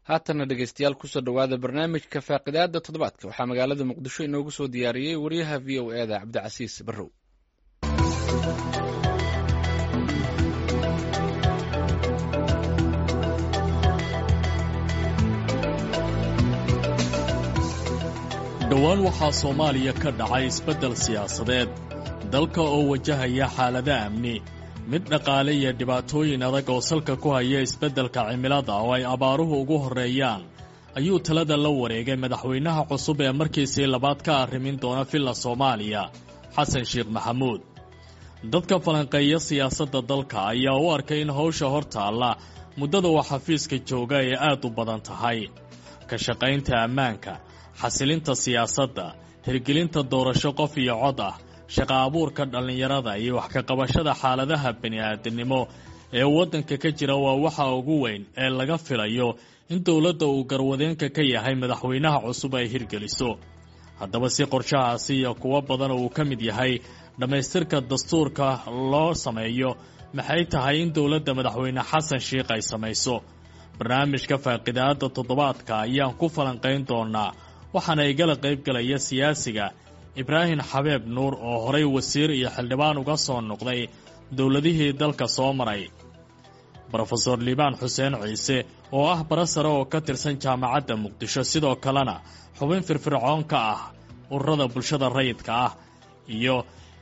haatana dhegeystayaal kusoo dhowaada barnaamijka faaqidaada toddobaadka waxaa magaalada muqdisho inoogu soo diyaariyey wariyaha v o eda cabdicasiis barrow dhowaan waxaa soomaaliya ka dhacay isbeddel siyaasadeed dalka oo wajahaya xaalado amni mid dhaqaale iyo dhibaatooyin adag oo salka ku haya isbeddelka cimilada oo ay abaaruhu ugu horreeyaan ayuu talada la wareegay madaxweynaha cusub ee markiisii labaad ka arrimin doona villa soomaaliya xasan sheekh maxamuud dadka falanqeeya siyaasadda dalka ayaa u arkay in hawsha hor taalla muddada uu xafiiska jooga ay aad u badan tahay ka shaqaynta ammaanka xasilinta siyaasadda hirgelinta doorasho qof iyo cod ah shaqa abuurka dhallinyarada iyo wax ka qabashada xaaladaha bini'aadamnimo ee waddanka ka jira waa waxa ugu weyn ee laga filayo in dowladda uu garwadeenka ka yahay madaxweynaha cusub ay hirgeliso haddaba si qorshahaasi iyo kuwo badan uu ka mid yahay dhammaystirka dastuurka loo sameeyo maxay tahay in dowladda madaxweyne xasan sheikh ay samayso barnaamijka faaqidaada toddobaadka ayaan ku falanqayn doonaa waxaana igala qayb galaya siyaasiga ibraahim xabeeb nuur oo horay wasiir iyo xildhibaan uga soo noqday dowladihii dalka soo maray brofeor liibaan xuseen ciise oo ah bara sare oo ka tirsan jaamacadda muqdisho sidoo kalena xubin firfircoon ka ah ururada bulshada rayidka ah iyo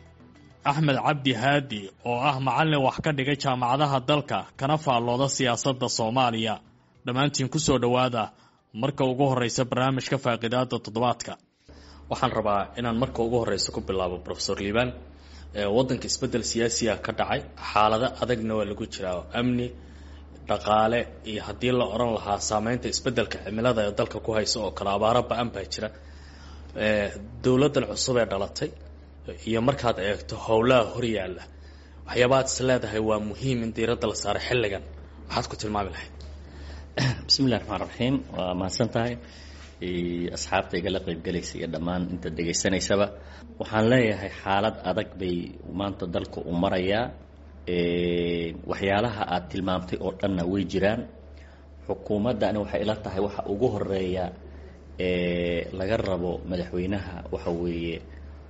axmed cabdi haadi oo ah macallin wax ka dhigay jaamacadaha dalka kana faallooda siyaasadda soomaaliya dhammaantiin ku soo dhowaada marka ugu horreysa barnaamijka faaqidaada toddobaadka waxaan rabaa inaan marka ugu horreysa ku bilaabo rofesor liibaan waddanka isbeddel siyaasiya ka dhacay xaalado adagna waa lagu jiraa amni dhaqaale iyo haddii la odhan lahaa saameynta isbeddelka cimilada ee dalka ku haysa oo kale abaaro ba-an baa jira dowladdan cusub ee dhalatay iyo markaad eegto howlaha horyaalla waxyaabaad is leedahay waa muhiim in diiradda la saaro xilligan maxaad ku tilmaami lahayd bismillahi raxmaan raxiim waa mahadsan tahay asxaabta igala qaybgelaysa iyo dhammaan inta dhegaysanaysaba waxaan leeyahay xaalad adag bay maanta dalka u marayaa waxyaalaha aad tilmaamtay oo dhanna way jiraan xukuumaddani waxay ila tahay waxa ugu horeeya laga rabo madaxweynaha waxa weeye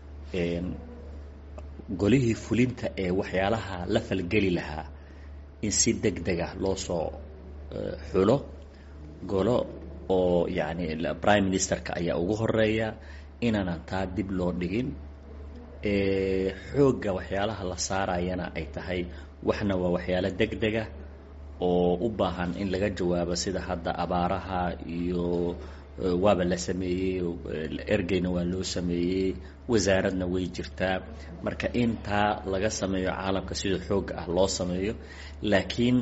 golihii fulinta ee waxyaalaha la falgeli lahaa in si deg deg ah loo soo xulo golo oo yacni prime ministerka ayaa ugu horeeya inaanan taa dib loo dhigin xoogga waxyaalaha la saarayana ay tahay waxna waa waxyaalo deg dega oo u baahan in laga jawaabo sida hadda abaaraha iyo waaba la sameeyey ergeyna waa loo sameeyey wasaaradna way jirtaa marka in taa laga sameeyo caalamka sida xoogga ah loo sameeyo laakiin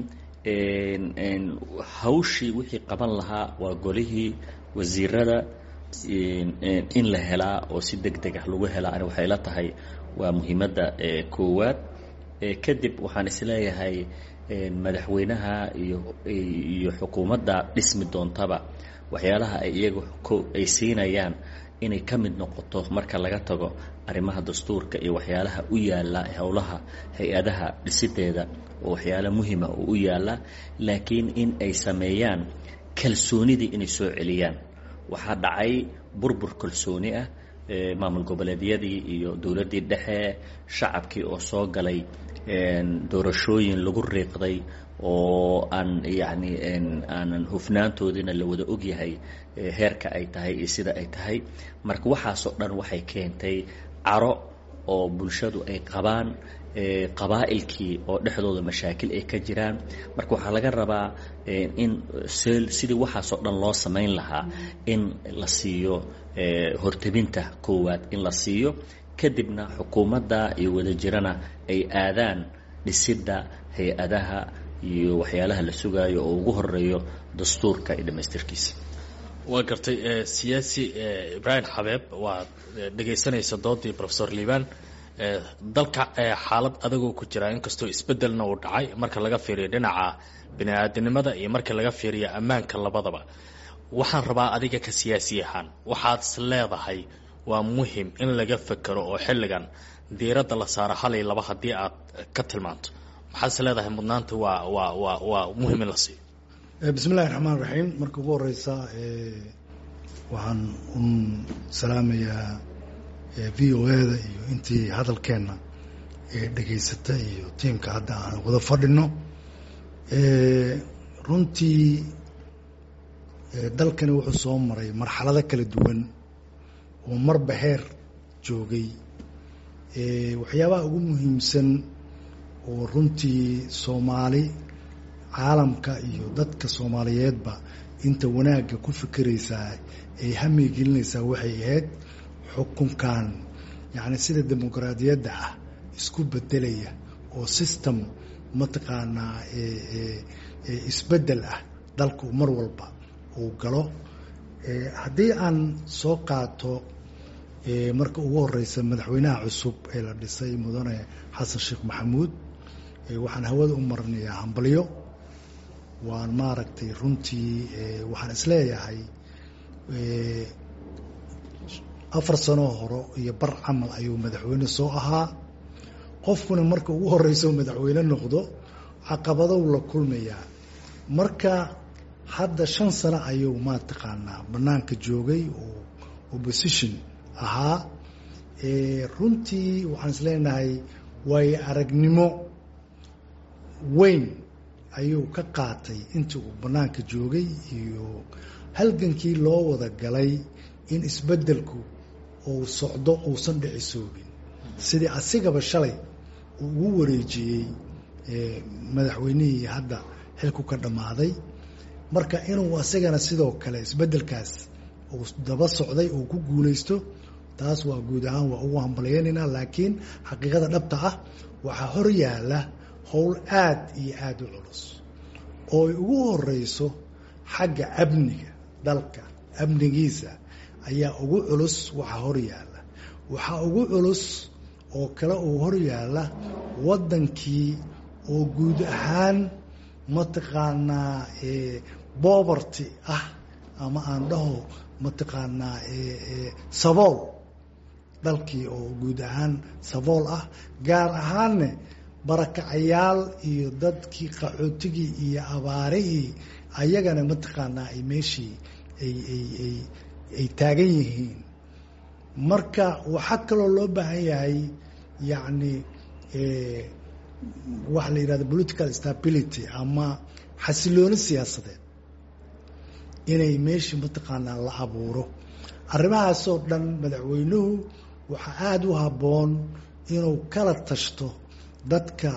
hawshii wixii qaban lahaa waa golihii wasiirada in la helaa oo si deg deg ah lagu helaa ani waxay la tahay waa muhiimadda koowaad kadib waxaan isleeyahay madaxweynaha iyo iyo xukuumadda dhismi doontaba waxyaalaha ay iyaga ay siinayaan inay ka mid noqoto marka laga tago arrimaha dastuurka iyo waxyaalaha u yaalla howlaha hay-adaha dhisideeda oo waxyaalo muhima oo u yaalla laakiin in ay sameeyaan kalsoonidii inay soo celiyaan waxaa dhacay burbur kalsooni ah maamul goboleedyadii iyo dowladdii dhexe shacabkii oo soo galay doorashooyin lagu riiqday oo aan yacni aanan hufnaantoodiina la wada ogyahay heerka ay tahay iyo sida ay tahay marka waxaasoo dhan waxay keentay caro oo bulshadu ay qabaan qabaa'ilkii oo dhexdooda mashaakil ay ka jiraan marka waxaa laga rabaa in sidii waxaasoo dhan loo samayn lahaa in la siiyo hortebinta koowaad in la siiyo kadibna xukuumadda iyo wadajirana ay aadaan dhisidda hay-adaha iyo waxyaalaha la sugaayo oo ugu horeeyo dastuurka iyo dhammaystirkiisa waa gartay siyaasi ibraahim xabeeb waad dhegaysanaysa doodii rofesor liibaan dalka xaalad adagoo ku jira inkastoo isbedelna uu dhacay marka laga fiiriyo dhinaca bini-aadanimada iyo marka laga fiiriyo ammaanka labadaba waxaan rabaa adiga ka siyaasi ahaan waxaad is leedahay waa muhim in laga fekero oo xilligan diiradda la saaro hal iyo laba haddii aad ka tilmaanto maxaad is leedahay mudnaanta waa waa waa waa muhim in la siiyo bismi illahi raxmaan raxiim marka ugu horeysa waxaan un salaamayaa v o eda iyo intii hadalkeenna dhegaysata iyo tiimka hadda aan wada fadhino runtii dalkani wuxuu soo maray marxalado kala duwan oo marba heer joogay waxyaabaha ugu muhiimsan oo runtii soomaali caalamka iyo dadka soomaaliyeedba inta wanaagga ku fikiraysaa ay hamigelinaysaa waxay ahayd xukunkan yacni sida dimuqraadiyadda ah isku bedelaya oo system mataqaanaa isbedel ah dalku mar walba uu galo haddii aan soo qaato marka ugu horeysa madaxweynaha cusub ee la dhisay mudane xasan sheekh maxamuud waxaan hawada u marinayaa hambalyo waan maaragtay runtii waxaan isleeyahay afar sanoo hore iyo bar camal ayuu madaxweyne soo ahaa qofkuna marka ugu horeysa madaxweyne noqdo caqabadow la kulmayaa marka hadda shan sano ayuu mataqaanaa banaanka joogay oo opposition ahaa runtii waxaan isleenahay waayo aragnimo weyn ayuu ka qaatay intii uu banaanka joogay iyo halgankii loo wada galay in isbeddelku uu socdo uusan dhicisoobin sidii asigaba shalay uu ugu wareejiyey madaxweynihii hadda xilku ka dhammaaday marka inuu asagana sidoo kale isbeddelkaas uu daba socday uu ku guulaysto taas waa guud ahaan waa ugu hambalyeynaynaa laakiin xaqiiqada dhabta ah waxaa hor yaalla howl aad iyo aada u culus oo ay ugu horeyso xagga amniga dalka amnigiisa ayaa ugu culus waxaa hor yaalla waxaa ugu culus oo kale uu hor yaalla waddankii oo guud ahaan mataqaanaa boberty ah ama aan dhaho mataqaanaa sabool dalkii oo guud ahaan sabool ah gaar ahaanne barakacayaal iyo dadkii qaxootigii iyo abaarihii ayagana mataqaanaa ay meeshii ay ay ay ay taagan yihiin marka waxaa kaloo loo baahan yahay yacni waxa la yidhahda political stability ama xasilooni siyaasadeed inay meeshii mataqaanaa la abuuro arrimahaasoo dhan madaxweynuhu waxaa aada u habboon inuu kala tashto dadka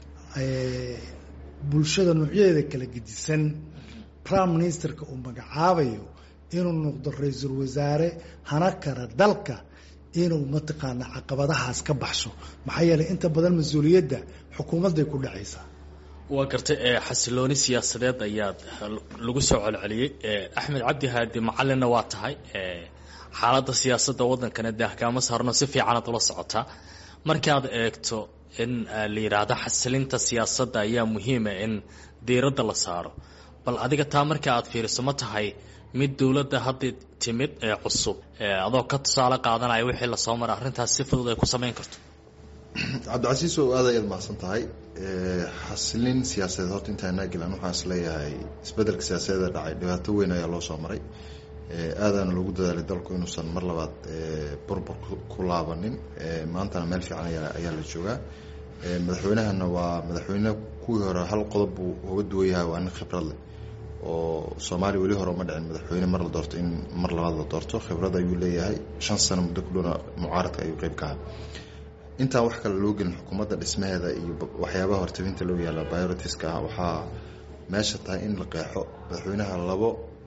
bulshada noocyadeeda kala gedisan prime ministerka uu magacaabayo inuu noqdo ra-iisul wasaare hana kara dalka inuu mataqaanaa caqabadahaas ka baxsho maxaa yeelay inta badan mas-uuliyadda xukuumadday ku dhacaysaa waa gartay xasilooni siyaasadeed ayaad lagu soo celceliyey axmed cabdi haadi macalinna waa tahay xaaladda siyaasadda waddankana dee ahkaamo saarno si fiicanaad ula socotaa markaad eegto in la yidhaahdo xasilinta siyaasadda ayaa muhiima in diiradda la saaro bal adiga taa marka aad fiiriso ma tahay mid dowladda hadda timid ee cusub adoo ka tusaale qaadanaya wixii lasoo maray arrintaas si fudud ay ku samayn karto cabdicasiis oo aad ayaad mahadsan tahay xasilin siyaasadeed horta intaanaa gelan waxaan is leeyahay isbeddelka siyaasadeeda dhacay dhibaato weyn ayaa loo soo maray aadaana loogu dadaalay dalku inuusan mar labaad burbur ku laabanin maantana meel fiican ayaa la joogaa madaxweynahana waa madaxweyne kuwii hore hal qodob buu uga duwan yahay waa nin khibrad leh oo soomaaliya weli hore uma dhicin madaxweyne mar la doorto in mar labaad la doorto khibrad ayuu leeyahay shan sano muddo kudhowna mucaaradka ayuu qeyb ka aha intaan wax kale loo gelin xukuumadda dhismaheeda iyo waxyaabaha hortabinta loo yaala biorotiska ah waxaa meesha tahay in la qeexo madaxweynaha labo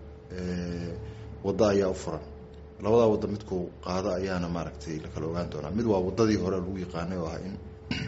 waddo ayaa u furan labadaa waddo midkuu qaado ayaana maaragtay la kala ogaan doonaa mid waa waddadii hore lagu yaqaanay oo ah in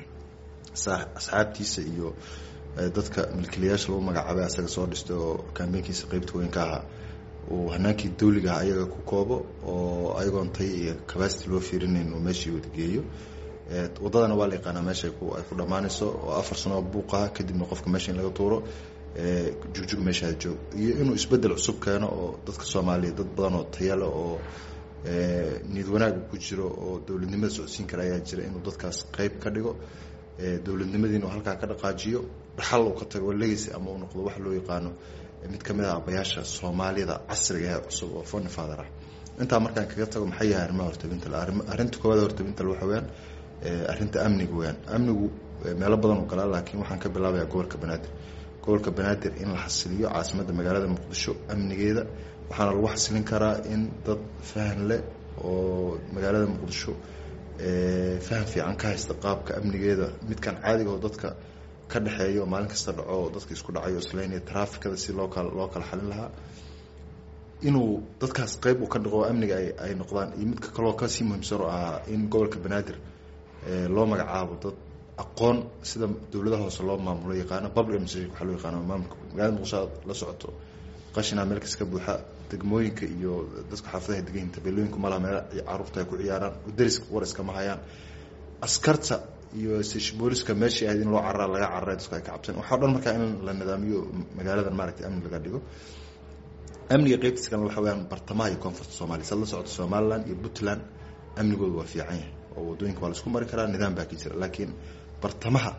asxaabtiisa iyo dadka milkiilayaasha lagu magacaabay asaga soo dhistay oo kambeynkiisa qeybta weyn ka ahaa uu hanaankii dawliga ah ayaga ku koobo oo ayagoon tay iyo cabacity loo fiirinayn uu meeshii wadageeyo waddadana waa la yaqaanaa meesha ay ku dhammaanayso oo afar sanoo buuqaha kadibna qofka meesha in laga tuuro jugjug meesha joog iyo inuu isbedel cusub keeno oo dadka soomaaliya dad badan oo tayale oo niyad wanaaga ku jiro oo dowladnimada socodsiin kara ayaa jira inuu dadkaas qeyb ka dhigo dowladnimadiina uu halkaa ka dhaqaajiyo dhaxal uu ka tago legacy ama uu noqdo wax loo yaqaano mid kamid ah abayaasha soomaalida casriga ee cusub oo foni father ah intaa markaan kaga tago maxay yahay arrimaha hortabinta le arrinta koowaad hortabinta le waxa weyaan arrinta amniga weyaan amnigu meelo badan u galaa laakiin waxaan ka bilaabayaa gobolka banaadir gobolka banaadir in la xasiliyo caasimadda magaalada muqdisho amnigeeda waxaana lagu xasilin karaa in dad fahan leh oo magaalada muqdisho faham fiican ka haysta qaabka amnigeeda midkan caadiga oo dadka ka dhexeeya oo maalin kasta dhaco oo dadka isku dhacayo islaynaya traafikada si loo kala loo kala xalin lahaa inuu dadkaas qeyb uu ka dhaqo amniga ay ay noqdaan iyo midka kaloo kasii muhiimsan oo ahaa in gobolka banaadir loo magacaabo dad aqoon sida dowladaha hoose loo maamulo yaqaano public administration waxaa loo yaqaano maamulka magaalada muqdisho la socoto qashinaa meel kas ka buuxa degmooyinka iyo dadka xaafadaha degan tabeelooyinku malaha meel caruurta ay ku ciyaaraan dariska war iskama hayaan askarta iyo booliska meeshii ahayd in loo cararaa laga cararay dadku ay ka cabsan waxaa dhan markaa in la nidaamiyo magaaladan maaragtay amni laga dhigo amniga qeybtiisa kalena waxa weyaan bartamaha iyo koonfurta soomaliya sad la socota somaliland iyo puntland amnigooda waa fiican yahay oo wadooyinka waa la isku mari karaa nidaam baa ka jira laakiin bartamaha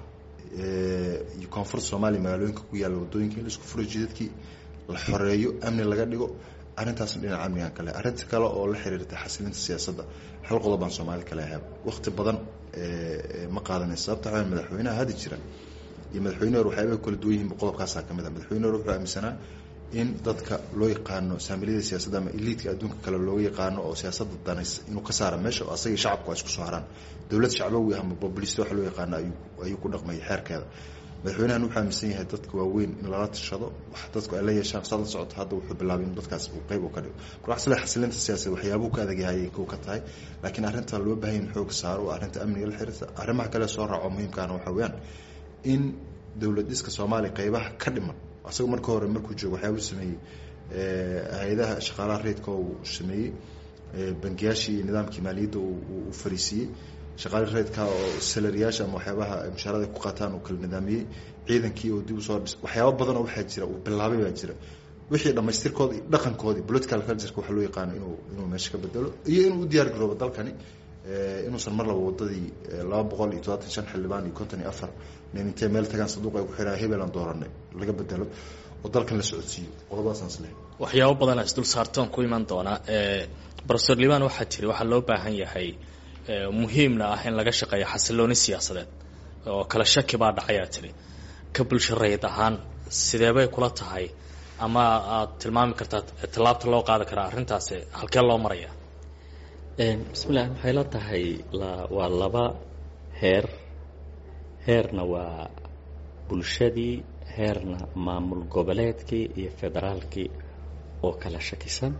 iyo koonfurta soomaaliya magaalooyinka ku yaalla wadooyinka in la isku furo jidadkii la xoreeyo amni laga dhigo arrintaasna dhinaca amnigan kale arrinta kale oo la xiriirta xasilinta siyaasadda hal qodob baan soomaali kale ahaab waqti badan ma qaadanaysa sababta waxaa madaxweynaha haddi jira iyo madaxweyne hore waxyaabay kala duwan yihiin qodobkaasaa ka mid ah madaxweyne hore wuxuu aaminsanaa in dadka loo yaqaano saamiliyada siyaasadda ama eliidka adduunka kale looga yaqaano oo siyaasadda danays inuu ka saara meesha oo asagii shacabku waa isku soo haraan dowlad shacbowi ama populist waxa loo yaqaano ayuu ayuu ku dhaqmayay xeerkeeda madaxweynahan wuxuu aaminsan yahay dadka waaweyn in lala tashado wax dadku ay la yeeshaan saad la socoto hadda wuxuu bilaabay in dadkaas uu qeyb u ka dhigo marka wax sila xasilinta siyaasadda waxyaabuhu ka adagyahay kow ka tahay laakiin arrinta loo baahan in xoog saaro waa arrinta amniga la xiriirta arrimaha kale soo raaco muhiimkaana waxa weeyaan in dowlad dhiska soomaaliya qeybaha ka dhiman asagoo marka hore markuu joogo waxyaabuu sameeyey hay-adaha shaqaalaha reedka uu sameeyey bangiyaashii iyo nidaamkii maaliyadda uu fariisiiyey shaqaali reedka oo salariyaasha ama waxyaabaha mushaarada ku qaataan uu kala nidaamiyey ciidankii oo dib usoo dhis waxyaaba badanoo waxaa jira uu bilaabay baa jira wixii dhamaystirkooda iyo dhaqankoodii political cultureka waxa loo yaqaano inuu inuu meesha ka bedelo iyo inuu u diyaar garoobo dalkani inuusan mar laba wadadii laba boqol iyo todobaatan shan xildhibaan iyo konton iyo afar nin intay meel tagaan sanduuq ay ku xiraan hebelan dooranay laga bedelo oo dalkan la socodsiiyo qodobadaasaan islehay waxyaabo badan isdul saartoon ku iman doonaa profesor liban waxaa tiri waxaa loo baahan yahay muhiimna ah in laga shaqeeyo xasilooni siyaasadeed oo kala shaki baa dhacayaa tiri ka bulsho rayid ahaan sideebay kula tahay ama aad tilmaami kartaa tallaabta loo qaadi karaa arrintaasi halkee loo maraya bismillah waxay la tahay waa laba heer heerna waa bulshadii heerna maamul goboleedkii iyo federaalkii oo kala shakisan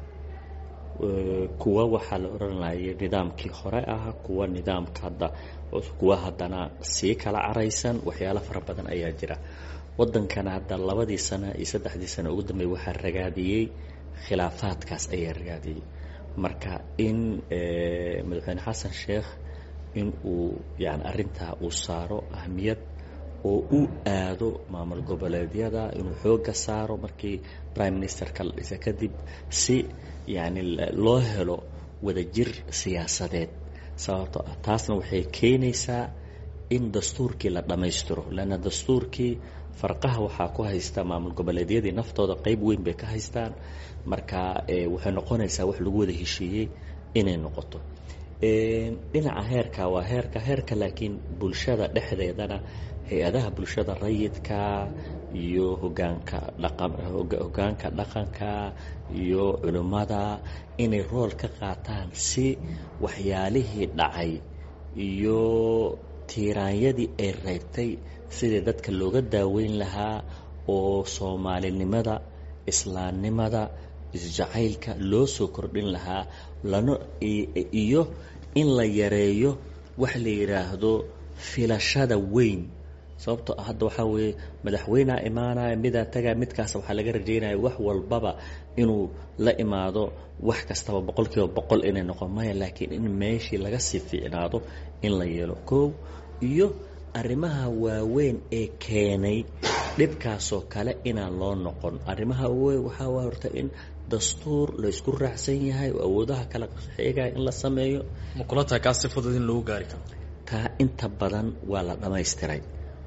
kuwa waxaa la odhanayay nidaamkii hore ah kuwa nidaamka hadda kuwa haddana sii kala caraysan waxyaalo fara badan ayaa jira wadankana hadda labadii sano iyo saddexdii sano ugu dambeey waxaa ragaadiyey khilaafaadkaas ayaa ragaadiyey marka in madaxweyne xasan sheekh in uu yani arrintaa uu saaro ahmiyad oo u aado maamul goboleedyada inuu xooga saaro markii prime ministerka la dhisa kadib si yani loo helo wadajir siyaasadeed sababto ah taasna waxay keenaysaa in dastuurkii la dhammaystiro leanna dastuurkii farqaha waxaa ku haysta maamul goboleedyadii naftooda qeyb weyn bay ka haystaan marka waxay noqonaysaa wax lagu wada heshiiyey inay noqoto dhinaca heerka waa heerka heerka laakiin bulshada dhexdeedana hay-adaha bulshada rayidka iyo hogaanka dhaqan hogaanka dhaqanka iyo culimmada inay rool ka qaataan si waxyaalihii dhacay iyo tiiraanyadii ay reebtay sidii dadka looga daaweyn lahaa oo soomaalinimada islaamnimada isjacaylka loo soo kordhin lahaa lana iyo in la yareeyo wax la yidhaahdo filashada weyn sababto hadda waxaa weeye madaxweynea imaanaya midaa tagaa midkaas waxaa laga rajaynaya wax walbaba inuu la imaado wax kastaba boqol kiiba boqol inay noqon maya laakiin in meeshii laga sii fiicnaado in la yeelo koow iyo arrimaha waaweyn ee keenay dhibkaasoo kale inaan loo noqon arrimaha waaweyn waxaa waa horta in dastuur la isku raacsan yahay oo awoodaha kala xeegaya in la sameeyo ma kula tahay kaas si fudud in lagu gaari karo taa inta badan waa la dhammaystiray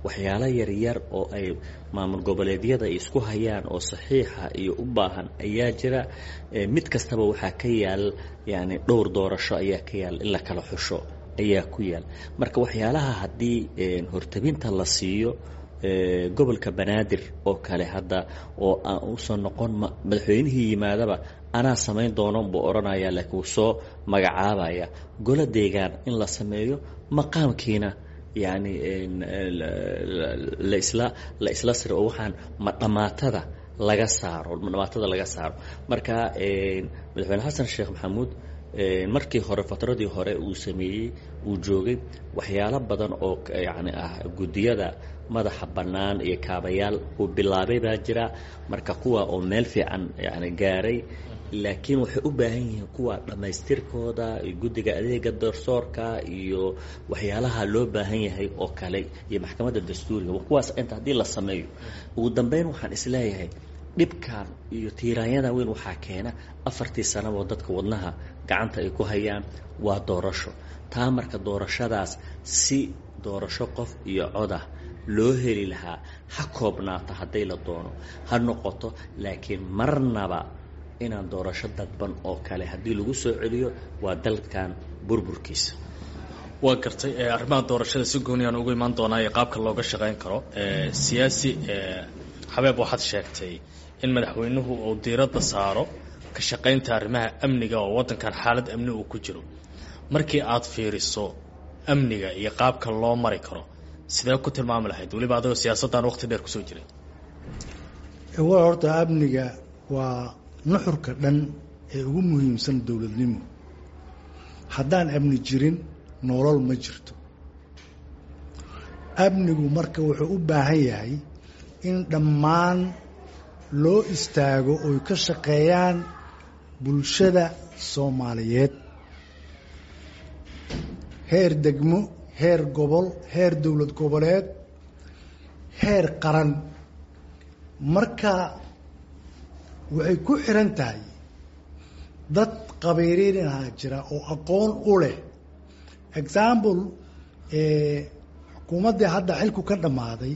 waxyaalo yaryar oo ay maamul goboleedyada isku hayaan oo saxiixa iyo u baahan ayaa jira mid kastaba waxaa ka yaal yani dhowr doorasho ayaa ka yaal in la kala xusho ayaa ku yaal marka waxyaalaha haddii hortabinta la siiyo gobolka banaadir oo kale hadda oo aan uusan noqon madaxweynihii yimaadaba anaa samayn doono buu odhanaya laakiin wuu soo magacaabaya golo deegaan in la sameeyo maqaamkiina yani lasla la isla siro oo waxaan ma dhamaatada laga saaro dhamaatada laga saaro marka madaxweyne xasan sheekh maxamuud markii hore fatradii hore uu sameeyey uu joogay waxyaalo badan oo yani ah guddiyada madaxa bannaan iyo kaabayaal uu bilaabay baa jira marka kuwa oo meel fiican yani gaaray laakiin waxay u baahan yihiin kuwa dhammaystirkooda iyo guddiga adeega darsoorka iyo waxyaalaha loo baahan yahay oo kale iyo maxkamadda dastuuriga kuwaas inta haddii la sameeyo ugu dambeyn waxaan isleeyahay dhibkan iyo tiiraanyada weyn waxaa keena afartii sanaboo dadka wadnaha gacanta ay ku hayaan waa doorasho taa marka doorashadaas si doorasho qof iyo codah loo heli lahaa ha koobnaata hadday la doono ha noqoto laakiin marnaba inaan doorasho dadban oo kale haddii lagu soo celiyo waa dalkan burburkiisa waa gartay arrimaha doorashada si gooniyaan ugu imaan doonaa iyo qaabka looga shaqayn karo siyaasi xabeeb waxaad sheegtay in madaxweynuhu uu diiradda saaro ka shaqaynta arrimaha amniga oo waddankan xaalad amni uu ku jiro markii aad fiiriso amniga iyo qaabka loo mari karo sidee ku tilmaami lahayd weliba adagoo siyaasaddan waqti dheer kusoo jiray waa horta amniga waa nuxurka dhan ee ugu muhiimsan dowladnimo haddaan amni jirin nolol ma jirto amnigu marka wuxuu u baahan yahay in dhammaan loo istaago oy ka shaqeeyaan bulshada soomaaliyeed heer degmo heer gobol heer dowlad goboleed heer qaran marka waxay ku xiran tahay dad qabiiriinaha jira oo aqoon u leh example xukuumaddii hadda xilku ka dhammaaday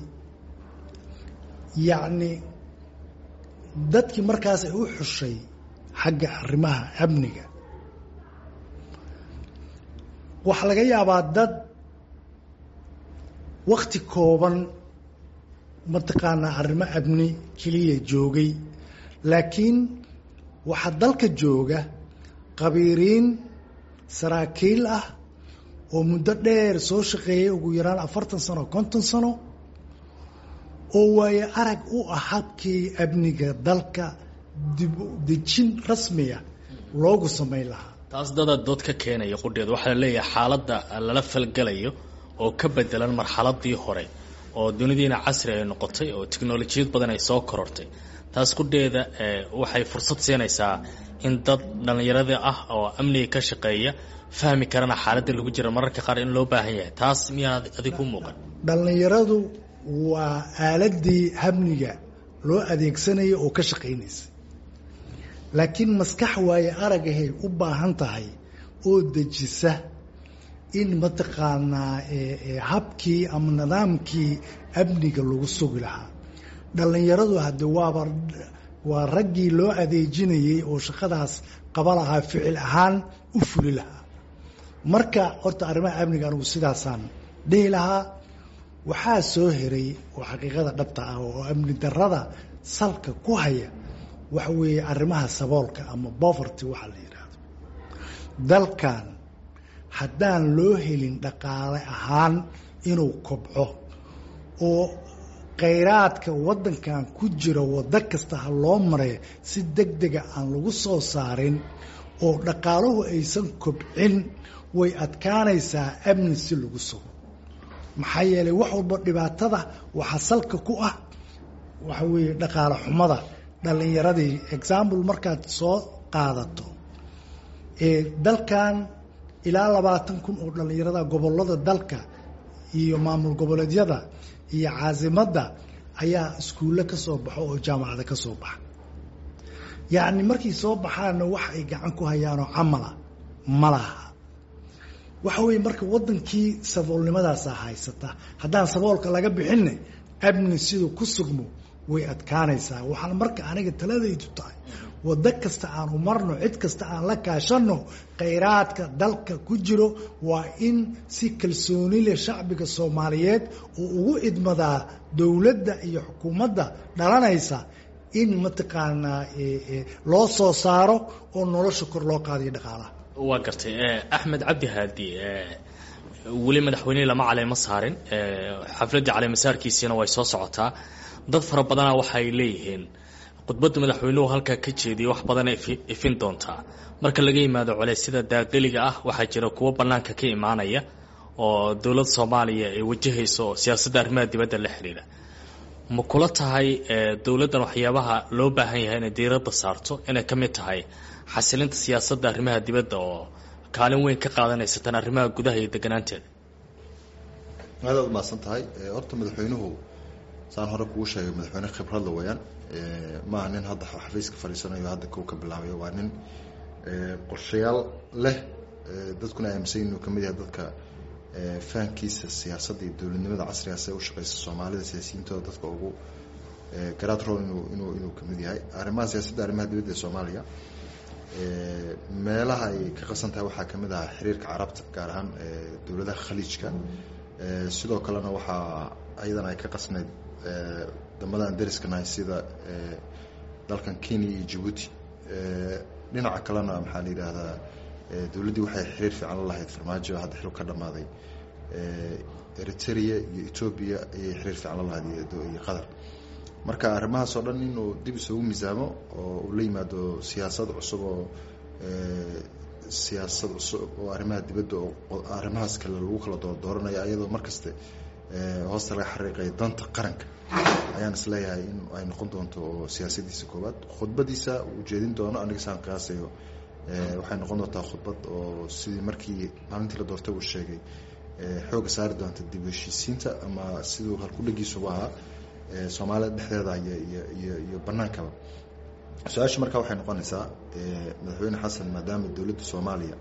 yacni dadkii markaas ay u xushay xagga arrimaha amniga waxaa laga yaabaa dad wakti kooban mataqaanaa arrimo amni keliya joogay laakiin waxaa dalka jooga qabiiriin saraakiil ah oo muddo dheer soo shaqeeyay ugu yaraan afartan sano konton sano oo waayo arag u ah habkii amniga dalka dib dejin rasmiya loogu samayn lahaa taas dada dood ka keenaya qudheed waxaa la leeyahay xaaladda lala falgalayo oo ka bedelan marxaladii hore oo dunidiina casri ay noqotay oo tiknolojiyad badan ay soo korortay taas qudheeda waxay fursad siinaysaa in dad dhallinyarada ah oo amniga ka shaqeeya fahmi karana xaaladda lagu jira mararka qaar in loo baahan yahay taas miyaan adig ku muuqan dhallinyaradu waa aaladii amniga loo adeegsanaya oo ka shaqaynaysa laakiin maskax waaye aragahay u baahan tahay oo dejisa in mataqaanaa habkii ama nidaamkii amniga lagu sugi lahaa dhallinyaradu hadde waaba waa raggii loo adeejinayey oo shaqadaas qaba lahaa ficil ahaan u fuli lahaa marka horta arrimaha amniga anugu sidaasaan dhihi lahaa waxaa soo heray oo xaqiiqada dhabta ah oo amni darada salka ku haya waxa weeye arrimaha saboolka ama boverty waxaa la yidhaahdo dalkan haddaan loo helin dhaqaale ahaan inuu kobco oo khayraadka waddankan ku jira waddo kasta ha loo maray si deg dega aan lagu soo saarin oo dhaqaaluhu aysan kobcin way adkaanaysaa amni si lagu sugo maxaa yeelay wax walba dhibaatada waxaa salka ku ah waxa weeye dhaqaale xumada dhallinyaradii example markaad soo qaadato dalkan ilaa labaatan kun oo dhallinyarada gobolada dalka iyo maamul goboleedyada iyo caasimadda ayaa iskuulle ka soo baxo oo jaamacada ka soo baxa yacni markay soo baxaanna wax ay gacan ku hayaanoo camala ma laha waxa weeye marka wadankii saboolnimadaasaa haysata haddaan saboolka laga bixinne amni siduu ku sugmo way adkaanaysaa waxaan marka aniga taladaydu tahay wado kasta aan umarno cid kasta aan la kaashano khayraadka dalka ku jiro waa in si kalsooni leh shacbiga soomaaliyeed uu ugu idmadaa dowladda iyo xukuumadda dhalanaysa in mataqaanaa loo soo saaro oo nolosha kor loo qaadayo dhaqaalaha waa gartay axmed cabdi haadi weli madaxweynihii lama caleemo saarin xafladdii caleemasaarkiisiina way soo socotaa dad fara badana waxay leeyihiin khudbadda madaxweynuhu halkaa ka jeediyay wax badana ifin doontaa marka laga yimaado culeysyada daaqiliga ah waxaa jira kuwo bannaanka ka imaanaya oo dowladda soomaaliya ay wajahayso oo siyaasadda arrimaha dibadda la xidhiidha ma kula tahay dowladdan waxyaabaha loo baahan yahay inay diiradda saarto inay ka mid tahay xasilinta siyaasadda arrimaha dibadda oo kaalin weyn ka qaadanaysa tan arrimaha gudaha iyo deganaanteeda aad aad umahadsan tahay horta madaxweynuhu saan hore kugu sheegay madaxweyne khibradla weyaan maaha nin hadda xafiiska fadhiisanayo hadda kow ka bilaabayo waa nin qorshayaal leh dadkuna aaminsan inuu kamid yahay dadka fahankiisa siyaasadda iyo dowladnimada casriga se ushaqeysa soomaalida siyaasiyiintooda dadka ugu garaad rool inuu inuu inuu kamid yahay arrimaha siyaasadda arrimaha dibadda ee soomaaliya meelaha ay ka qasan tahay waxaa kamid ahaa xiriirka carabta gaar ahaan dowladaha khaliijka sidoo kalena waxaa ayadana ay ka qasnayd wadamada aan dariskanahay sida dalkan kenya iyo jabuuti dhinaca kalena maxaa la yidhaahdaa dowladdii waxay xiriir fiican la lahayd farmaajo hadda xil ka dhamaaday eritrea iyo etoobiya ayay xiriir fiican la lahayd iyo qatar marka arrimahaas oo dhan inuu dib isugu miisaamo oo uu la yimaado siyaasad cusub oo siyaasad cusub oo arrimaha dibadda oo arrimahaas kale lagu kala doordooranaya iyadoo markaste hoosta laga xariiqaya danta qaranka ayaan isleeyahay in ay noqon doonto oo siyaasadiisa koowaad khudbadiisa uu jeedin doono aniga saan qiyaasayo waxay noqon doontaa khudbad oo sidii markii maalintii la doortay uu sheegay xooga saari doonta dib u heshiisiinta ama siduu halkudhagiisuba ahaa soomaalida dhexdeeda iyo iyo iyo iyo banaankaba su-aasha markaa waxay noqonaysaa madaxweyne xasan maadaama dowladda soomaaliya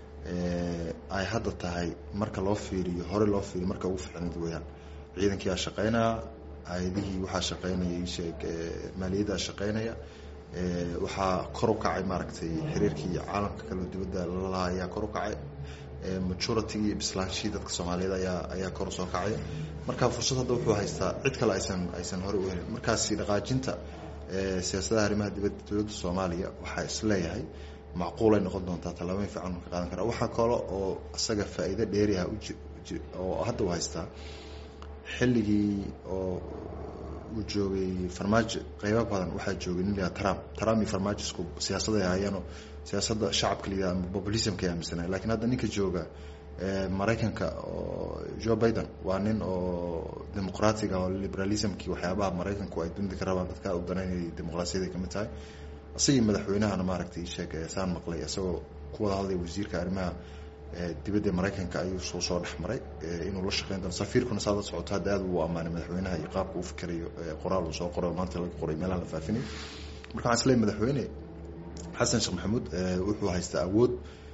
ay hadda tahay marka loo fiiriyo hore loo fiiriyo marka ugu fiicnad weyaan ciidankii aa shaqeynaya hay-adihii waxaa shaqeynaya isheeg maaliyaddaa shaqeynaya waxaa kor u kacay maaragtay xiriirkii caalamka kale dibadda lalahaa ayaa kor u kacay majoritygi iyo bislaanshihii dadka soomaaliyeed ayaa ayaa kor usoo kacaya marka fursad hadda wuxuu haystaa cid kale aysan aysan hore u helin markaasi dhaqaajinta siyaasadaha arrimaha dibadda dowladda soomaaliya waxaa isleeyahay macquulay noqon doontaa tallaabooyin fiican ka qaadan karaa waxaa kale oo isaga faa'iido dheeriha oo hadda u haystaa xilligii oo uu joogay farmaajo qeybo badan waxaa joogay nin layaa trump trump iyo farmaajo isku siyaasaday ahaayeeno siyaasadda shacabka layidhaha ama populismka ay aaminsanay lakiin hadda ninka jooga maraykanka oo joe biden waa nin oo dimuqraatiga oo liberalismkii waxyaabaha maraykanku ay dunida ka rabaan dadka u danaynayay dimuqraasiyaday kamid tahay isagii madaxweynahana maaragtay sheeg saan maqlay isagoo ku wada hadlaya wasiirka arrimaha dibadda maraykanka ayuu soo soo dhex maray inuu la shaqeyn doono safiirkuna saada socoto hadda aad uu ammaanay madaxweynaha iyo qaabka uu fikirayo qoraal uu soo qoray oo maanta laga qoray meelaha la faafinay marka waxaan isleeyahay madaxweyne xasan sheekh maxamuud wuxuu haystaa awood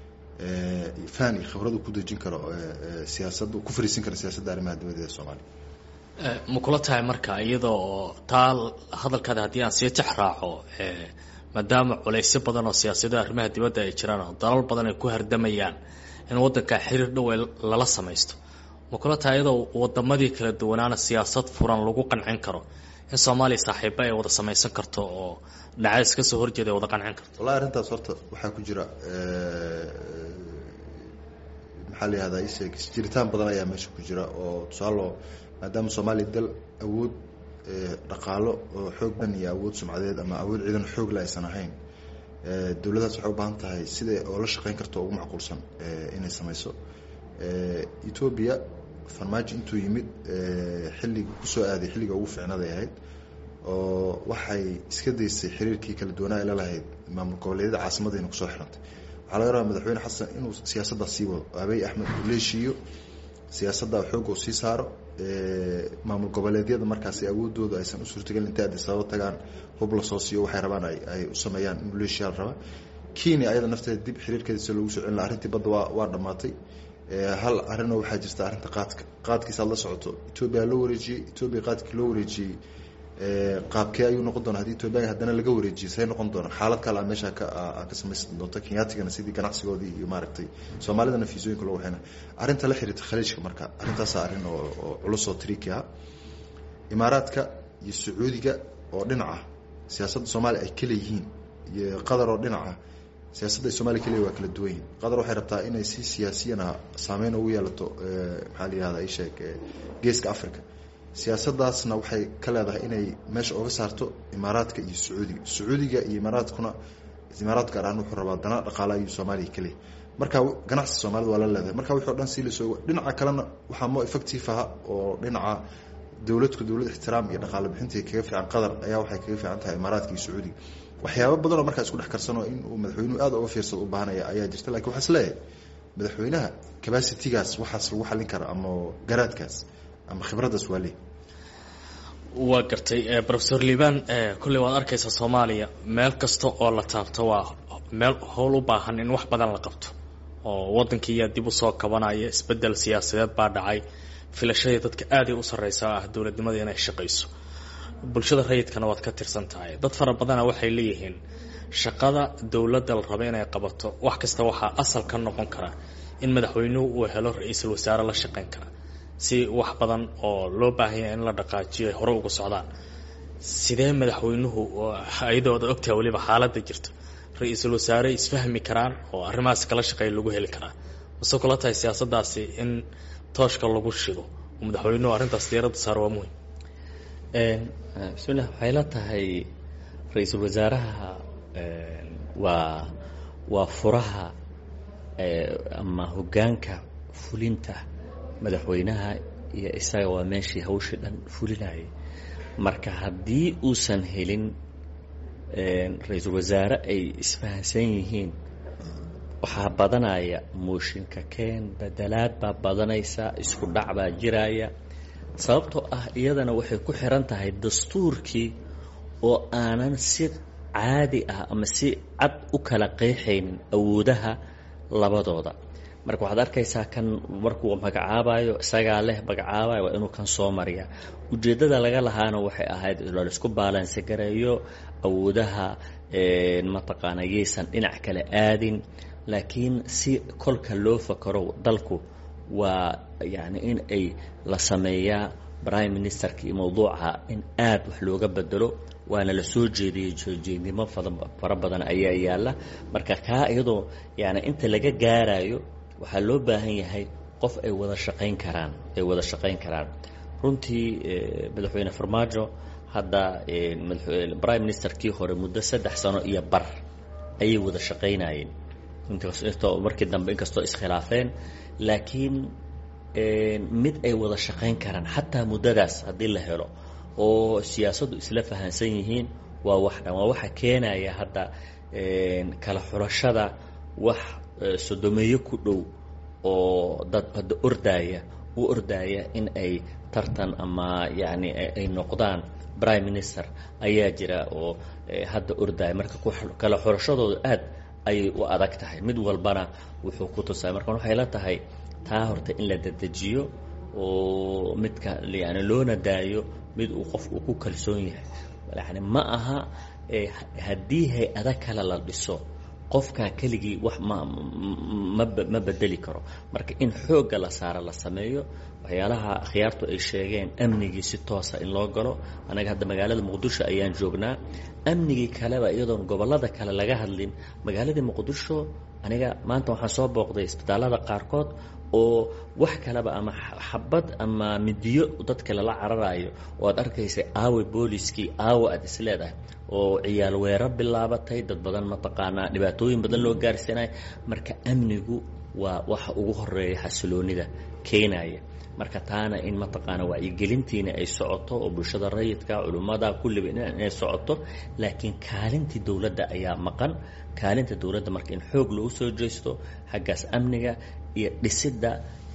fahan iyo khibrad uu ku dejin karo siyaasadda ku fariisin karo siyaasadda arrimaha dibadda ee soomaaliya ma kula tahay marka iyada oo taa hadalkaada haddii aan sii jex raaco maadaama culaysyo badan oo siyaasadaha arrimaha dibadda ay jiraan oo dalal badan ay ku hardamayaan in waddanka xiriir dhow lala samaysto ma kula tahay iyadoo wadamadii kala duwanaana siyaasad furan lagu qancin karo in soomaaliya saaxiibo ay wada samaysan karto oo dhinacays ka soo horjeeda ay wada qancin karto wallahi arrintaas horta waxaa ku jira maxaa la yihahdaa isheeg jiritaan badan ayaa meesha ku jira oo tusaalo maadaama soomaaliya dal awood dhaqaalo oo xoog dhan iyo awood sumcadeed ama awood ciidan xoogle aysan ahayn dowladdaas waxay u baahan tahay sida oo la shaqeyn karto ugu macquulsan inay samayso etoobiya farmaajo intuu yimid xilliga kusoo aaday xilliga ugu fiicnaday ahayd oo waxay iska daysay xiriirkii kala duwanaa ay la lahayd maamul goboleedyada caasimadayna kusoo xirantay waxaa laga rabaa madaxweyne xasan inuu siyaasaddaa sii wado abiy axmed uu leeshiiyo siyaasadda xoogga uu sii saaro maamul goboleedyada markaasi awoodooda aysan u suurtagelin intay addis ababa tagaan hub lasoo siiyo waxay rabaan ay u sameeyaan in leeshiyaa la rabaa kenya ayada nafteeda dib xiriirkeeda si loogu soo celin laha arrintii badda waa waa dhammaatay hal arrinoo waxaa jirta arrinta qaadka qaadkiisaad la socoto etoobiya loo wareejiyey etoobiya qaadkii loo wareejiyey qaabkee ayuu noqon doona hadii etoobiya haddana laga wareejiyey say noqon doona xaalad kale a meesha ka ka samaysan doonta kenyaatigana sidii ganacsigoodii iyo maaragtay soomaalidana fiisooyinka loo waxayna arrinta la xiriirta khaliijka marka arrintaasa arrin oo oo culus oo triiki ah imaaraadka iyo sacuudiga oo dhinaca siyaasadda soomaaliya ay ka leeyihiin iyo qatar oo dhinaca siyaasadda ay soomaliya kaleeyihin waa kala duwan yihin qatar waxay rabtaa inay si siyaasiyana saameyn ugu yeelato maxaa la yihahda isheeg geeska africa siyaasaddaasna waxay ka leedahay inay meesha oga saarto imaaraadka iyo sacuudiga sacuudiga iyo imaaraadkuna imaaraad gaar ahaan wuxuu rabaa dana dhaqaale ayuu soomaaliya ka leeyahy marka ganacsi soomaalida waa la leedahay marka wixi o dhan sii lasoo dhinaca kalena waxaa mo effective aha oo dhinaca dowladku dowlad ixtiraam iyo dhaqaale bixintii kaga fiican qatar ayaa waxay kaga fiican tahay imaaraadka iyo sacuudiga waxyaaba badan oo markaa isku dhex karsanoo in uu madaxweynuhu aad uga fiirsado u baahanaya ayaa jirta lakin waxaa is leeyahay madaxweynaha capacitygaas waxaas lagu xallin kara ama garaadkaas ama khibraddaas waa leey waa gartay rofesor liban kolley waad arkaysaa soomaaliya meel kasta oo la taabto waa meel howl u baahan in wax badan la qabto oo waddankiiyaa dib usoo kabanaya isbedel siyaasadeed baa dhacay filashadii dadka aaday u sarreysa ah dowladnimada inay shaqayso bulshada rayidkana waad ka tirsan tahay dad fara badana waxay leeyihiin shaqada dowladda la raba inay qabato wax kasta waxaa asal ka noqon kara in madaxweynuhu uu helo ra-iisul wasaare la shaqayn kara si wax badan oo loo baahanya in la dhaqaajiyo ay hore uga socdaan sidee madaxweynuhu ayadooda ogtaha weliba xaaladda jirto ra-iisul wasaare isfahmi karaan oo arrimahaas kala shaqeeya lagu heli karaa mase kula tahay siyaasaddaasi in tooshka lagu shido oo madaxweynuhu arrintaas diiradda saar waa muhim bismillah waxay la tahay ra-iisul wasaaraha waa waa furaha ama hoggaanka fulinta madaxweynaha iyo isaga waa meeshii hawshii dhan fulinayay marka haddii uusan helin ra-iisul wasaare ay isfahansan yihiin waxaa badanaya mooshinka keen bedelaad baa badanaysa isku dhac baa jiraya sababtoo ah iyadana waxay ku xiran tahay dastuurkii oo aanan si caadi ah ama si cad u kala qeexaynin awoodaha labadooda marka waxaad arkaysaa kan markuu magacaabayo isagaa leh magacaabayo waa inuu kan soo mariya ujeeddada laga lahaana waxay ahayd laisku baalansi gareeyo awoodaha mataqaana yaysan dhinac kale aadin laakiin si kolka loo fakaro dalku waa yani in ay la sameeyaa prime ministerka iyo mawduuca in aad wax looga bedelo waana la soo jeediyey soojeednimo fara badan ayaa yaalla marka kaa iyadoo yani inta laga gaarayo waxaa loo baahan yahay qof ay wada shaqayn karaan ay wada shaqayn karaan runtii madaxweyne farmaajo hadda prime ministerkii hore muddo saddex sano iyo bar ayay wada shaqaynayeen intoo markii dambe inkastoo iskhilaafeen laakiin mid ay wada shaqayn karaan xataa muddadaas haddii la helo oo siyaasaddu isla fahansan yihiin waa wax dhan waa waxa keenaya hadda kala xulashada wax sodomeeyo ku dhow oo dad hadda ordaaya u ordaaya in ay tartan ama yacni ay noqdaan prime minister ayaa jira oo hadda ordaaya marka kala xulashadooda aad ayay u adag tahay mid walbana wuxuu ku tusaya marka waxay la tahay taa horta in la dedejiyo oo midka yani loona daayo mid uu qof uu ku kalsoon yahay yani ma aha haddii hay-ada kale la dhiso qofkaa keligii wax ma ma ma bedeli karo marka in xoogga la saaro la sameeyo waxyaalaha akhyaartu ay sheegeen amnigii si toosa in loo galo annaga hadda magaalada muqdisho ayaan joognaa amnigii kaleba iyadoon gobollada kale laga hadlin magaaladii muqdisho aniga maanta waxaan soo booqday isbitaallada qaarkood oo wax kaleba ama xabad ama midiyo dadka lala cararayo oo aad arkaysay aawe booliskii aawe aad is leedahay oo ciyaal weerar bilaabatay dad badan mataqaanaa dhibaatooyin badan loo gaarsiinayo marka amnigu waa waxa ugu horeeya xasiloonida keenaya marka taana in mataqaana wacyigelintiina ay socoto oo bulshada rayidka culimmada kulliba inay socoto laakiin kaalintii dowladda ayaa maqan kaalinta dowladda marka in xoog lagu soo jeesto xaggaas amniga iyo dhisidda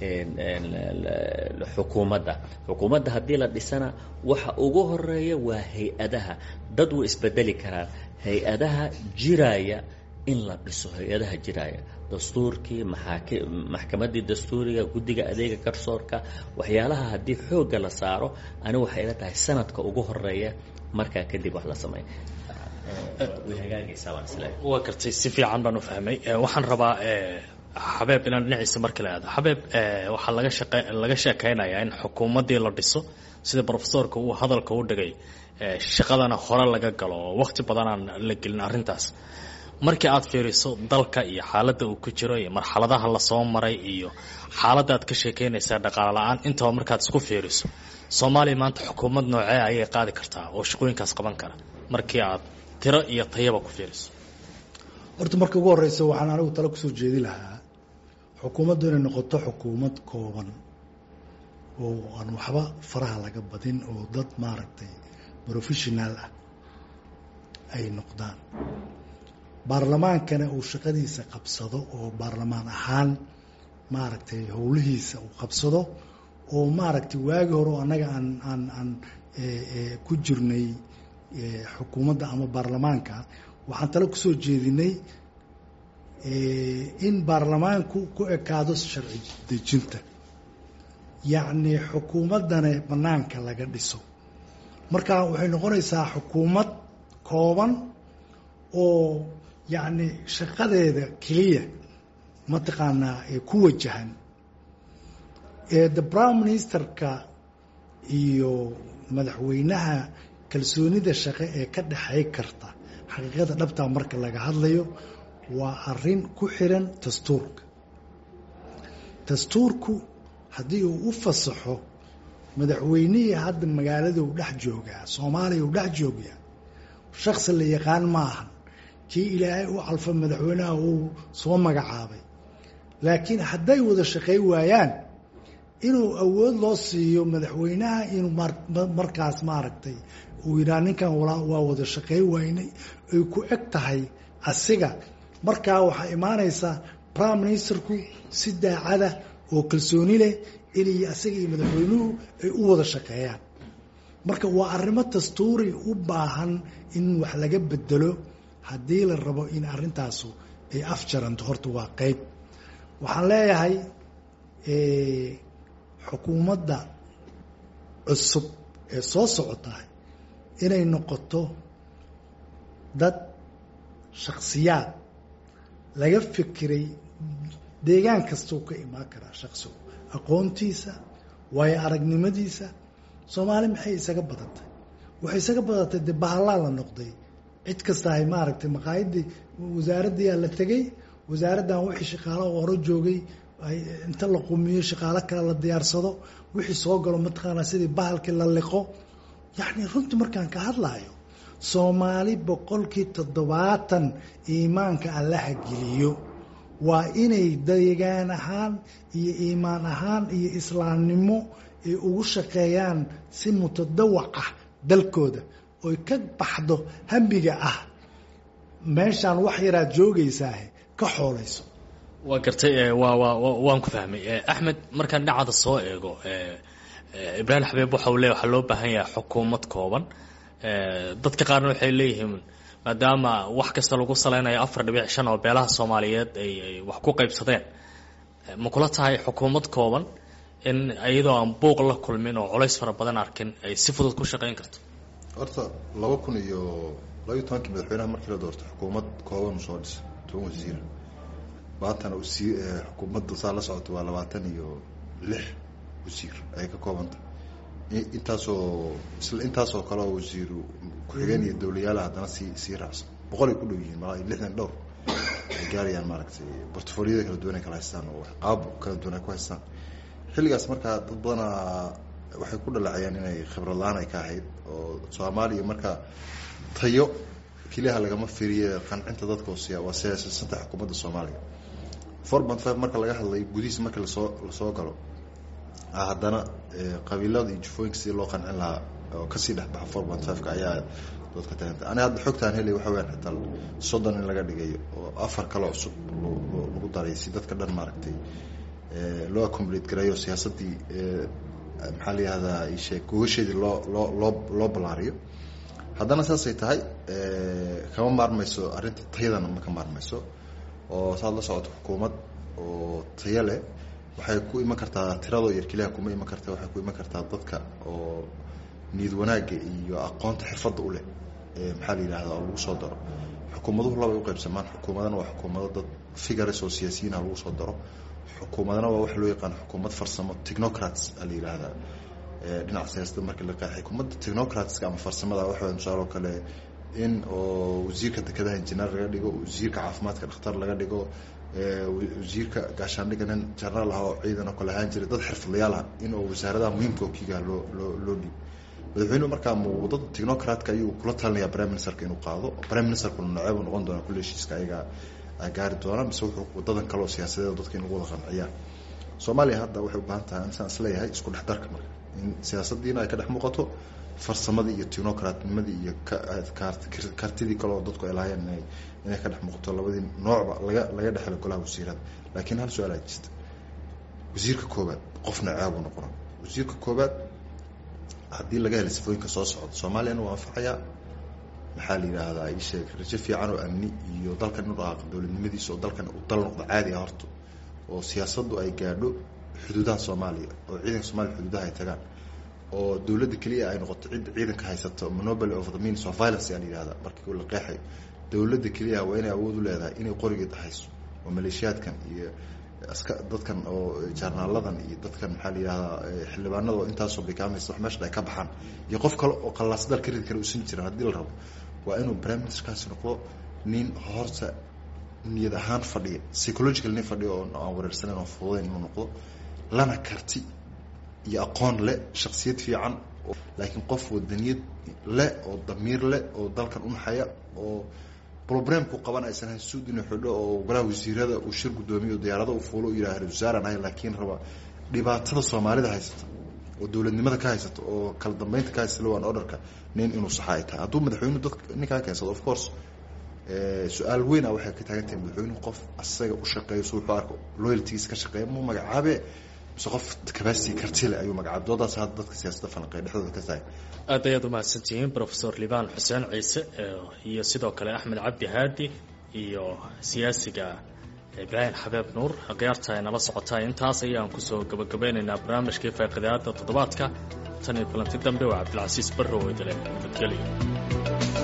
xukuumadda xukuumadda haddii la dhisana waxa ugu horeeya waa hay-adaha dad way isbedeli karaan hay-adaha jiraya in la dhiso hay-adaha jiraya dastuurkii maxaaki maxkamaddii dastuuriga guddiga adeega garsoorka waxyaalaha haddii xoogga la saaro anigu waxay ila tahay sanadka ugu horeeya markaa kadib wax la sameeya way hagaagaysaa baan isleeyahay waa gartay si fiican baan u fahmay waxaan rabaa xabeeb inaan dhinaciisa marka la aado xabeeb waxaa laga shaqe laga sheekeynayaa in xukuumaddii la dhiso sida profesorka uu hadalka u dhigay shaqadana hore laga galo oo waqti badanaan la gelin arrintaas markii aad fiiriso dalka iyo xaaladda uu ku jiro iyo marxaladaha lasoo maray iyo xaaladda aad ka sheekeynaysaa dhaqaale la-aan intaba markaad isku fiiriso soomaaliya maanta xukuumad noocee ayay qaadi kartaa oo shaqooyinkaas qaban kara markii aad tiro iyo tayaba ku fiiriso horta marka ugu horeysa waxaan anigu talo kusoo jeedi lahaa xukuumaddu inay noqoto xukuumad kooban oo aan waxba faraha laga badin oo dad maaragtay professional ah ay noqdaan baarlamaankana uu shaqadiisa qabsado oo baarlamaan ahaan maaragtay howlihiisa uu qabsado oo maaragtay waagi hore oo annaga aan aan aan ku jirnay xukuumadda ama baarlamaanka waxaan tale kusoo jeedinay in baarlamaanku ku ekaado sharci dejinta yacni xukuumaddana banaanka laga dhiso marka waxay noqonaysaa xukuumad kooban oo yacni shaqadeeda keliya mataqaanaa ku wajahan the prime ministerka iyo madaxweynaha kalsoonida shaqe ee ka dhexay karta xaqiiqada dhabtaa marka laga hadlayo waa arin ku xiran dastuurka dastuurku haddii uu u fasaxo madaxweynihii hadda magaalada u dhex joogaa soomaaliya u dhex joogaa shaksi la yaqaan maahan kii ilaahay u calfa madaxweynaha uu soo magacaabay laakiin hadday wada shaqey waayaan inuu awood loo siiyo madaxweynaha inuu markaas maaragtay uu yidhaha ninkan waa wada shaqey waynay ay ku eg tahay asiga markaa waxaa imaanaysa prime ministerku si daacada oo kalsooni leh inay asiga iyo madaxweynuhu ay u wada shaqeeyaan marka waa arrimo dastuuri u baahan in wax laga bedelo haddii la rabo in arrintaasu ay afjaranto horta waa qeyb waxaan leeyahay xukuumadda cusub ee soo socotahay inay noqoto dad shaksiyaad laga fikiray deegaan kastuu ka imaan karaa shaksigu aqoontiisa waayo aragnimadiisa soomaali maxay isaga badatay waxay isaga badatay dee bahallaa la noqday cid kasta ay maaragtay maqaayadii wasaaraddiiaa la tegey wasaaraddan wixii shaqaalo hore joogay inta la qumiyo shaqaalo kale la diyaarsado wixii soo galo mataqaanaa sidii bahalkii la liqo yacni runtii markaan ka hadlaayo soomaali boqolkii toddobaatan iimaanka allaha geliyo waa inay deegaan ahaan iyo iimaan ahaan iyo islaamnimo ay ugu shaqeeyaan si mutadawac ah dalkooda oy ka baxdo hambiga ah meeshaan wax yaraad joogaysaa ka xoolayso waa gartay waa waa waan ku fahmay axmed markaan dhinacada soo eego ibraahim xabiib waxa uu leey waxaa loo baahan yahay xukuumad kooban dadka qaarna waxay leeyihiin maadaama wax kasta lagu saleynayo afar dhibic shan oo beelaha soomaaliyeed ay wax ku qaybsadeen ma kula tahay xukuumad kooban in iyadoo aan buuq la kulmin oo culays fara badan arkin ay si fudud ku shaqeyn karto horta laba kun iyo labaiyo tobankii madaxweynaha markii la doortay xukuumad kooban u soo dhisay toban wasiir maantana usii xukuumadda saa la socota waa labaatan iyo lix wasiir ay ka koobanta intaasoo isla intaasoo kale oo wasiiru ku-xigeen iyo dowlayaala haddana sii sii raacsan boqol ay ku dhow yihiin malaa lixdan dhowr ay gaarayaan maaragtay bortfoliyada kala duwan ay kala haystaan oo qaab kala duwan ay ku haystaan xilligaas markaa dad badanaa waxay ku dhaleecayaan inay khibrad la-aan ay ka ahayd oo soomaaliya marka tayo keliyaha lagama firiye qancinta dadka hoosiya waa siyaasasanta xukuumadda soomaaliya four point five marka laga hadlay gudihiis marka lasoo lasoo galo haddana qabiilada iyo jufooyinka sidii loo qancin lahaa oo kasii dhexbaxa four point five-ka ayaa doodka tagantay ani hadda xogtaan helay waxa weyaan xitaa soddon in laga dhigay oo afar kale cusub lagu daray si dadka dhan maaragtay loo accomulate gareeyo siyaasaddii maxaa la yihahdaa isheeg gogasheedii loo loo loo loo ballaariyo haddana saasay tahay kama maarmayso arrinta tayadana ma ka maarmayso oo saad la socoto xukuumad oo tayo leh waxay ku iman kartaa tiradoo yar keliya kuma iman karta waxay ku iman kartaa dadka oo niyad wanaagga iyo aqoonta xirfadda u leh ee maxaa la yidhahda oo lagu soo daro xukuumaduhu labay u qaybsamaan xukuumadana waa xukuumado dad figures oo siyaasiyiinha lagu soo daro xukuumadana waa waxa loo yaqaan xukuumad farsamo technocrats a la yidhaahdaa dhinaca siyaasada markii la qeexay xukuumadda technocratska ama farsamada waxa tusaale oo kale in oo wasiirka dekedaha injineer laga dhigo wasiirka caafimaadka dhakhtar laga dhigo wasiirka gaashaandhiga nin jenaraal ah oo ciidan oo kale ahaan jiray dad xirfadlayaal ah in oo wasaaradaha muhiimka oo kiigaha loo loo loo dhiibo madaxweynuhu markaa muudada technocratka ayuu kula talinayaa prime ministerka inuu qaado prime ministerkuna noceebu noqon doona kulle heshiiska ayaga gaari doona mise wuxuu wadadan kale oo siyaasadeed dadka in lagu wada qanciyaan soomaaliya hadda waxay u baahan tahay insaan isleeyahay isku dhex darka marka in siyaasadiina ay ka dhex muuqato farsamadii iyo technocratnimadii iyo kartidii kale oo dadku ay lahaayeen inay inay ka dhex muuqato labadii noocba laga laga dhexelo golaha wasiirada laakiin hal su-aal aa jirta wasiirka koobaad qofna ceebu noqona wasiirka koobaad haddii laga helay sifooyinka soo socda soomaaliyana waa anfacayaa maxaa la yidhaahdaa ii sheeg rajo fiican oo amni iyo dalkan inu dhaqaaqo dowladnimadiisa oo dalkan u dal noqdo caadi ah horta oo siyaasaddu ay gaadho xuduudaha soomaaliya oo ciidanka soomaliya xuduudaha ay tagaan oo dowladda keliya ay noqoto cidda ciidanka haysato monopoly of the means of violence aa la yihahda markii la qeexayo dowladda keliya waa inay awood u leedahay inay qorigeed hayso oo maleeshiyaadkan iyo aska dadkan oo jaarnaaladan iyo dadkan maxaa la yihahdaa xildhibaanada oo intaasoo bikaamaysa wax meesha ay ka baxaan iyo qof kale oo qallaasdal ka ridi kara uusan jirin haddii la rabo waa inuu prime ministerkaasi noqdo nin horta niyad ahaan fadhiya psychological nin fadhiya oo aan wareersanayn oo fududayn inuu noqdo lana karti iyo aqoon leh shaksiyad fiican laakiin qof wadaniyad leh oo damiir leh oo dalkan unaxaya oo roblemku qaban aysan hayn suud inuu xidho oo golaha wasiirada uu shir guddoomiyo diyaarada uu fuulo u yidhaha ra-isul ahay laakiin raba dhibaatada soomaalida haysata oo dowladnimada ka haysata oo kala dambeynta ka haysata lowan orderka nin inuu saxa ay tahay hadduu madaxweynuhu dadka ninkaa keensado of course su-aal weyn a waxay ka taagan tahay madaxweynuhu qof asaga u shaqeeyo si wuxuu arko loyaltigiisa ka shaqeeya muu magacaabe mise qof capacity kartile ayuu magacaab doodaas hadda dadka siyaasadda falanqeeya dhexdooda ka tahay aad ayaad umahadsantihiin profesor libaan xuseen ciise iyo sidoo kale axmed cabdi haadi iyo siyaasiga ibraahim xabeeb nuur khiyaarta ay nala socotaa intaas ayaan kusoo gabagabeynaynaa barnaamijkii faaqidaada toddobaadka tan iyo kulanti dambe waa cabdilcasiis barrow idile nabadgelyo